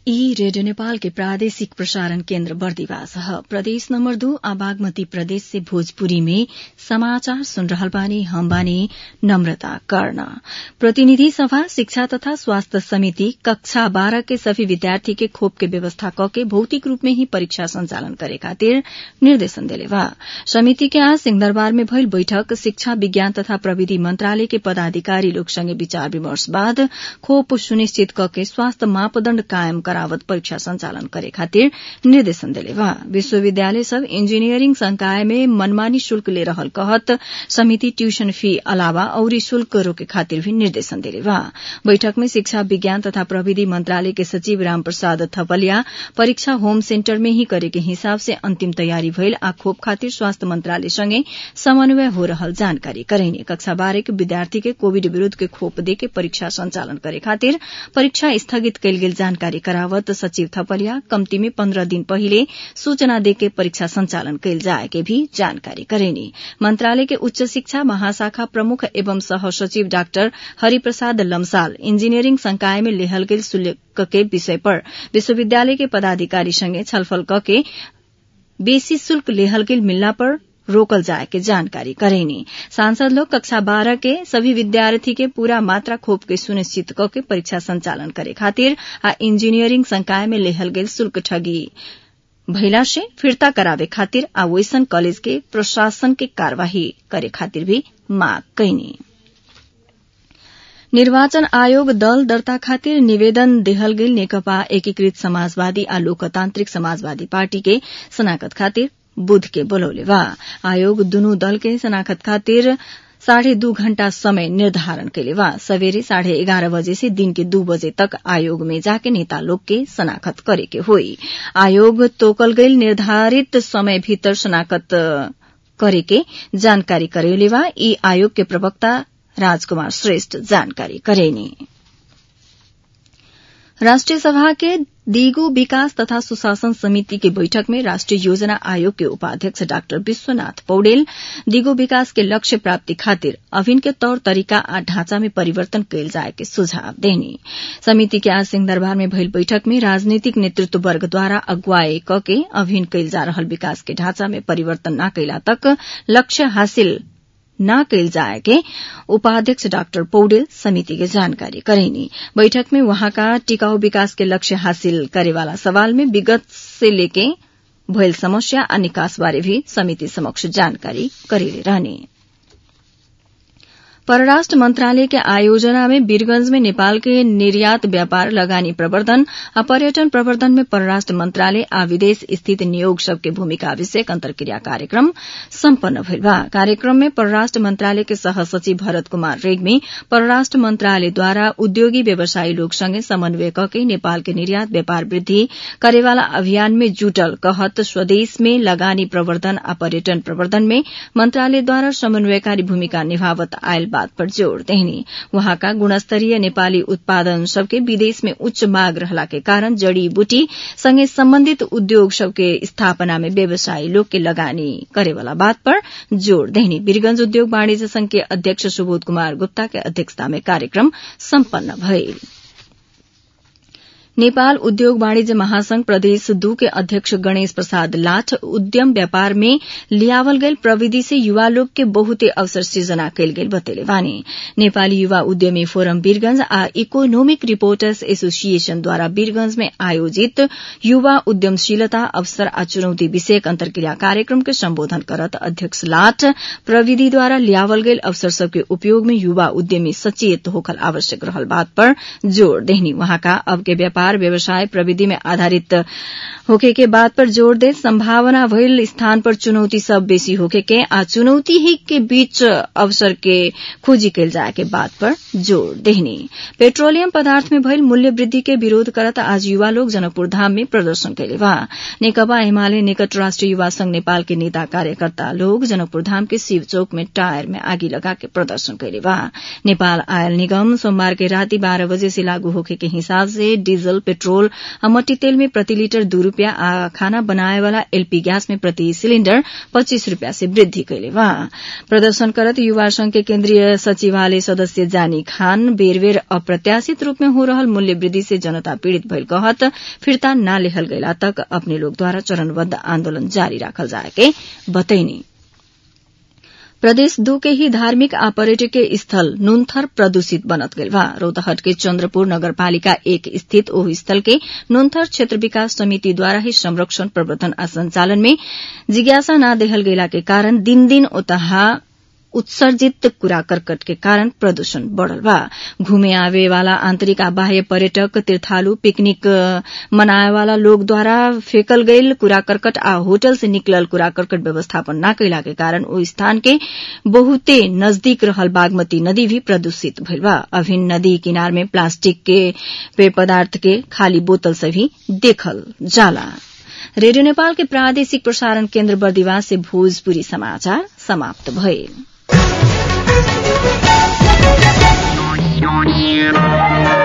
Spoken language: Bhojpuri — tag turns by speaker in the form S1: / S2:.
S1: ई रेडियो नेपाल के प्रादेशिक प्रसारण केन्द्र बर्दिवास ह प्रदेश नम्बर दू आ बागमती प्रदेश से भोजपुरी में समाचार सुन रहल बानी हम बानी नम्रता कर्ण प्रतिनिधि सभा शिक्षा तथा स्वास्थ्य समिति कक्षा बाह्र के सभी विद्यार्थी के खोप के व्यवस्था कके भौतिक रूप में ही परीक्षा संचालन करे खातिर निर्देशन देले बा समिति के आज सिंहदरबार में भइल बैठक शिक्षा विज्ञान तथा प्रविधि मंत्रालय के पदाधिकारी लोग संगे विचार विमर्श बाद खोप सुनिश्चित कके स्वास्थ्य मापदण्ड कायम करावत परीक्षा संचालन करे खातिर निर्देशन देले बा विश्वविद्यालय सब इंजीनियरिंग संकाय में मनमानी शुल्क ले रहल कहत समिति ट्यूशन फी अलावा औरी शुल्क रोके खातिर भी निर्देशन देले बा बैठक में शिक्षा विज्ञान तथा प्रविधि मंत्रालय के सचिव रामप्रसाद थपलिया परीक्षा होम सेन्टर में ही करे के हिसाब से अंतिम तयारी भइल आ खोप खातिर स्वास्थ्य मंत्रालय सँगै समन्वय हो रहल जानकारी करैने कक्षा बाह्र के विद्यार्थी के कोविड विरूद्ध के खोप देके परीक्षा संचालन करे खातिर परीक्षा स्थगित कैल गेल जानकारी करावत सचिव थपलिया कम्ती में पन्ध्र दिन पहिले सूचना देके परीक्षा संचालन कैल जाए के भी जानकारी करेनी मंत्रालय के उच्च शिक्षा महाशाखा प्रमुख एवं सह सचिव डाक्टर हरिप्रसाद लम्साल इंजीनियरिंग संकाय में लेहल गेल शुल्क के विषय पर विश्वविद्यालय के पदाधिकारी संगे छलफल कके बेसी शुल्क लेहल गेल मिलला पर रोकल जाए के जानकारी करेनी सांसद लोग कक्षा बारह के सभी विद्यार्थी के पूरा मात्रा खोप के सुनिश्चित करके परीक्षा संचालन करे खातिर आ इंजीनियरिंग संकाय में लेहल गेल शुल्क ठगी भइला से फिर्ता करावे खातिर आ वैसन कॉलेज के प्रशासन के कार्यवाही करे खातिर भी मांग कैनी निर्वाचन आयोग दल दर्ता खातिर निवेदन देहल गेल नेकपा एकीकृत समाजवादी आ लोकतान्त्रिक समाजवादी पार्टी के शनाखत खातिर बुध के बोलौले बा आयोग दुनू दल के शनाखत खातिर साढ़े दू घण्टा समय निर्धारण कैले बा सवेरे साढ़े एघार बजे से दिन के दू बजे तक आयोग में जाके नेता लोग के शनाखत करे के होई आयोग तोकल गईल निर्धारित समय भीतर शनाखत करे के जानकारी करेले बा ई आयोग के प्रवक्ता राजकुमार श्रेष्ठ जानकारी करेनी राष्ट्रिय सभा के दिगो विकास तथा सुशासन समिति की बैठक में राष्ट्रीय योजना आयोग के उपाध्यक्ष डाक्टर विश्वनाथ पौडेल दिगो विकास के लक्ष्य प्राप्ति खातिर अभिन के तौर तरीका आ ढांचा में परिवर्तन कैल जाए के सुझाव देनी समिति के आज सिंहदरबार में भइल बैठक में राजनीतिक नेतृत्व वर्ग द्वारा अगुवाई कके अभिन कैल जा रहल विकास के ढांचा में परिवर्तन न कैला तक लक्ष्य हासिल न कैल जाए के उपाध्यक्ष डाक्टर पौडेल समिति के जानकारी करेनी बैठक में वहाँका टिकाऊ विकास के लक्ष्य हासिल करेवाला सवाल में विगत से लेके भइल समस्या आ निकास बारे भी समिति समक्ष जानकारी करेले रहने परराष्ट्र मंत्रालय के आयोजना में वीरगंज में नेपाल के निर्यात व्यापार लगानी प्रवर्धन आ पर्यटन प्रवर्धन में परराष्ट्र मंत्रालय आ विदेश स्थित नियोग सबके भूमिका विषयक अंतर्क्रिया कार्यक्रम सम्पन्न भइल बा कार्यक्रम में परराष्ट्र मंत्रालय के सह सचिव भरत कुमार रेग्मी परराष्ट्र मंत्रालयद्वारा उद्योगी व्यवसायी लोग संगे समन्वय कके नेपाल के निर्यात व्यापार वृद्धि करेवाला अभियान में जुटल कहत स्वदेश में लगानी प्रवर्धन आ पर्यटन प्रवर्धन में मंत्रालयद्वारा समन्वयकारी भूमिका निभावत आयल बात पर जोड़ देहनी वहाँका गुणस्तरीय नेपाली उत्पादन सबके विदेश में उच्च माग रहला के कारण जड़ी बूटी संगे सम्बन्धित उद्योग सबके स्थापना में व्यवसायी लोग के लगानी करेवाला बात पर जोड़ देहनी वीरगंज उद्योग वाणिज्य संघ के अध्यक्ष सुबोध कुमार गुप्ता के अध्यक्षता में कार्यक्रम सम्पन्न भइल नेपाल उद्योग वाणिज्य महासंघ प्रदेश दू के अध्यक्ष गणेश प्रसाद लाठ उद्यम व्यापार में लियावल गईल प्रविधि से युवा लोग के बहुते अवसर सृजना कैल गेल बतेले बानी नेपाली युवा उद्यमी फोरम वीरगंज आ इकोनोमिक रिपोर्टर्स एसोसिएशन द्वारा वीरगंज में आयोजित युवा उद्यमशीलता अवसर आ चुनौती विषयक अंतर्क्रिया कार्यक्रम के सम्बोधन करत अध्यक्ष लाठ प्रविधि द्वारा लियावल गईल अवसर सबके उपयोग में युवा उद्यमी सचेत होखल आवश्यक रहल बात पर जोड़ देहनी वहाँका अब के व्यापार व्यापार व्यवसाय प्रविधि में आधारित होके के बात पर जोड़ दे संभावना भइल स्थान पर चुनौती सब बेसी होके के आ चुनौती ही के बीच अवसर के खोजी कैल जाए के बात पर जोड़ देहनी पेट्रोलियम पदार्थ में भइल मूल्य वृद्धि के विरोध करत आज युवा लोग जनकपुर धाम में प्रदर्शन कैले बा नेकपा एमाले निकट राष्ट्रिय युवा संघ नेपाल के नेता कार्यकर्ता लोग जनकपुर धाम के शिव चौक में टायर में आगी लगा के प्रदर्शन कैले बा नेपाल आयल निगम सोमवार के राति बारह बजे से लागू होके के हिसाब से डीजल डीजल पेट्रोल आ मट्टी तेल में प्रति लीटर दू रूपियाँ आ खाना बनाए वाला एलपी गैस में प्रति सिलिण्डर पच्चीस रूपियाँ से वृद्धि कैले बा प्रदर्शन करत युवा संघ के केन्द्रीय सचिवालय सदस्य जानी खान बेर बेर अप्रत्याशित रूप में हो रहल मूल्य वृद्धि से जनता पीड़ित भइल कहत फिर्ता न लेहल गइला तक अपने लोग द्वारा चरणबद्ध आन्दोलन जारी राखल जाए के बतैनी प्रदेश दू के ही धार्मिक आ पर्यटकीय स्थल नुनथर प्रदूषित बनत गइल बा रौतहट के चन्द्रपुर नगरपालिका एक स्थित ओह स्थल के नुनथर क्षेत्र विकास समिति द्वारा ही संरक्षण प्रवर्धन आ संचालन में जिज्ञासा न देहल गइला के कारण दिन दिन ओतहा उत्सर्जित कूड़ा करकट के कारण प्रदूषण बढ़ल बा घूमे आवे वाला आंतरिक आ बाह्य पर्यटक तीर्थालु पिकनिक मनाए वाला लोग द्वारा फेकल गईल कूड़ा करकट आ होटल से निकलल कूड़ा करकट व्यवस्थापन न कैला के कारण ओ स्थान के बहुते नजदीक रहल बागमती नदी भी प्रदूषित भइल बा अभिन्न नदी किनार में प्लास्टिक के पेय पदार्थ के खाली बोतल से भी देखल जाला रेडियो नेपाल के प्रादेशिक प्रसारण केन्द्र बर्दिवास से भोजपुरी समाचार समाप्त भइल